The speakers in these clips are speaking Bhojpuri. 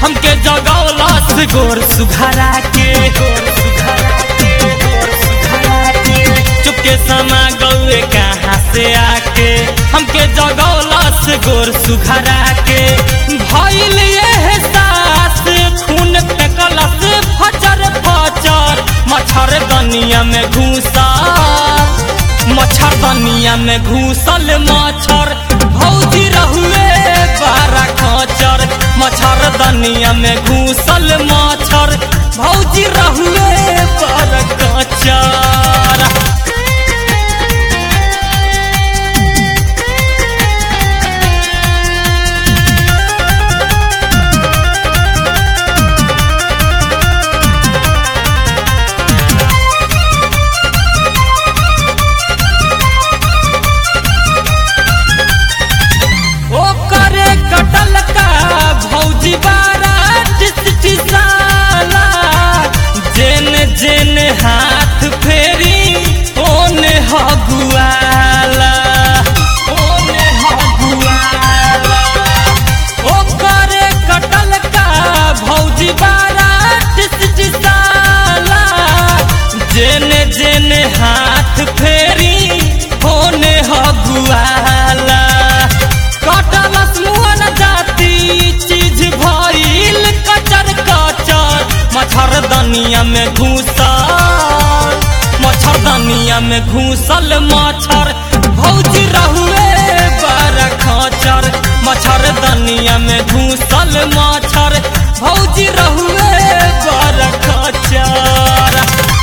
हमके जगौलस गोर सुघरा के गोर सुघरा के गोर सुघरा के चुपके समा गौए कहाँ से आके हमके जगौलस गोर सुघरा के भइल एहसास खून फेकलस फचर फचर मच्छर दनिया में घुसा मच्छर दनिया में घुसल मच्छर भौजी रहुए बारा खचर मच्छर दनिया में घुसल मच्छर भौजी रहुए बारा खचर ओकरे कटल का भौजी बारा टिसटिसाला जेन जेन हाथ फेरी ओने हगुआला ओने हगुआला ओकरे कटल का भौजी बारा टिसटिसाला जेन जेन हाथ फेरी ओने हगुआला कटलस मुअन जाती चीज भइल कचर कचर मच्छर दनिया में घुसल मच्छर दनिया में घुसल मच्छर भौजी रहुए बारा खचर मच्छर दनिया में घुसल मच्छर भौजी रहुए बारा खचर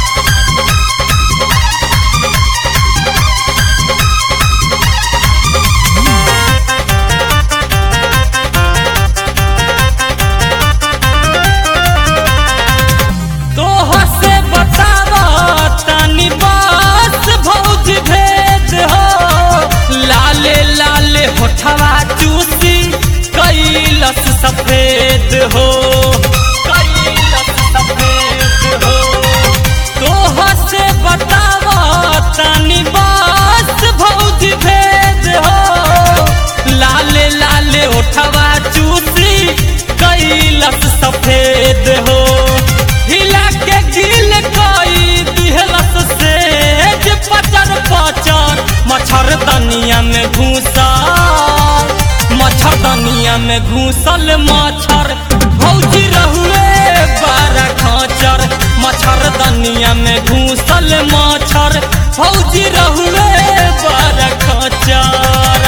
तोह से बताव तनी बस भौज भेद हो लाले लाले होठवा चूसी कैलस सफेद हो कैलस सफेद हो तोह से बताव तनी बस भौज भेद हो लाले लाले होठवा चूसी कैलस सफेद हो हिला के गिल कोई दिहलस सेज पचर पचर मच्छर दनिया में घुसा मच्छर दनिया में घुसल मच्छर भौजी रहुए बारा खचर मच्छर दनिया में घुसल मच्छर भौजी रहुए बारा खचर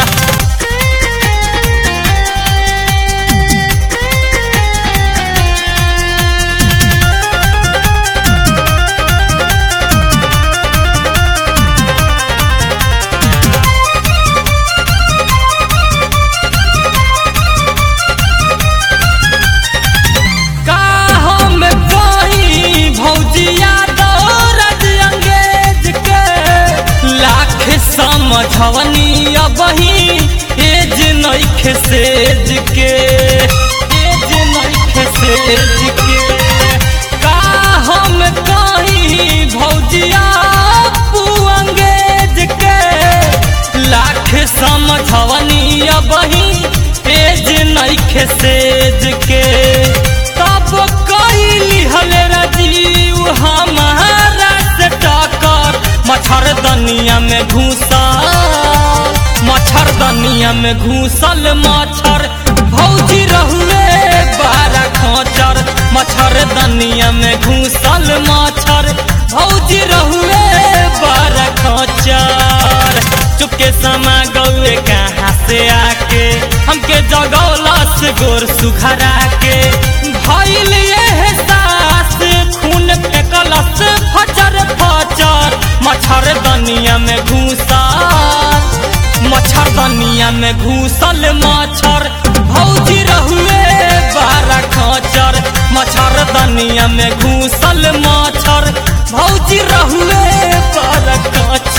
का हम कही भौजिया दौरज अंगेज के लाख समझवनी अबही एज नइख सेज के एज नइख सेज के का हम कही भौजिया पू अंगेज के लाख समझवनी अबही एज नइख सेज के तब कैली हले राजीव हमारा से टकर मच्छर दनिया में घुसा मच्छर दनिया में घुसल मच्छर भौजी रहुए बारा खचर मच्छर दनिया में घुसल मच्छर भौजी रहुए बारा खचर चुपके समा गौए कहाँ से आके हमके जगौलस गोर सुघरा के भइल एहसास खून फेकलस फचर फचर मच्छर दनिया में घुसा मच्छर दनिया में घुसल मच्छर भौजी रहुए बारा खचर मच्छर दनिया में घुसल मच्छर भौजी रहुए बारा खचर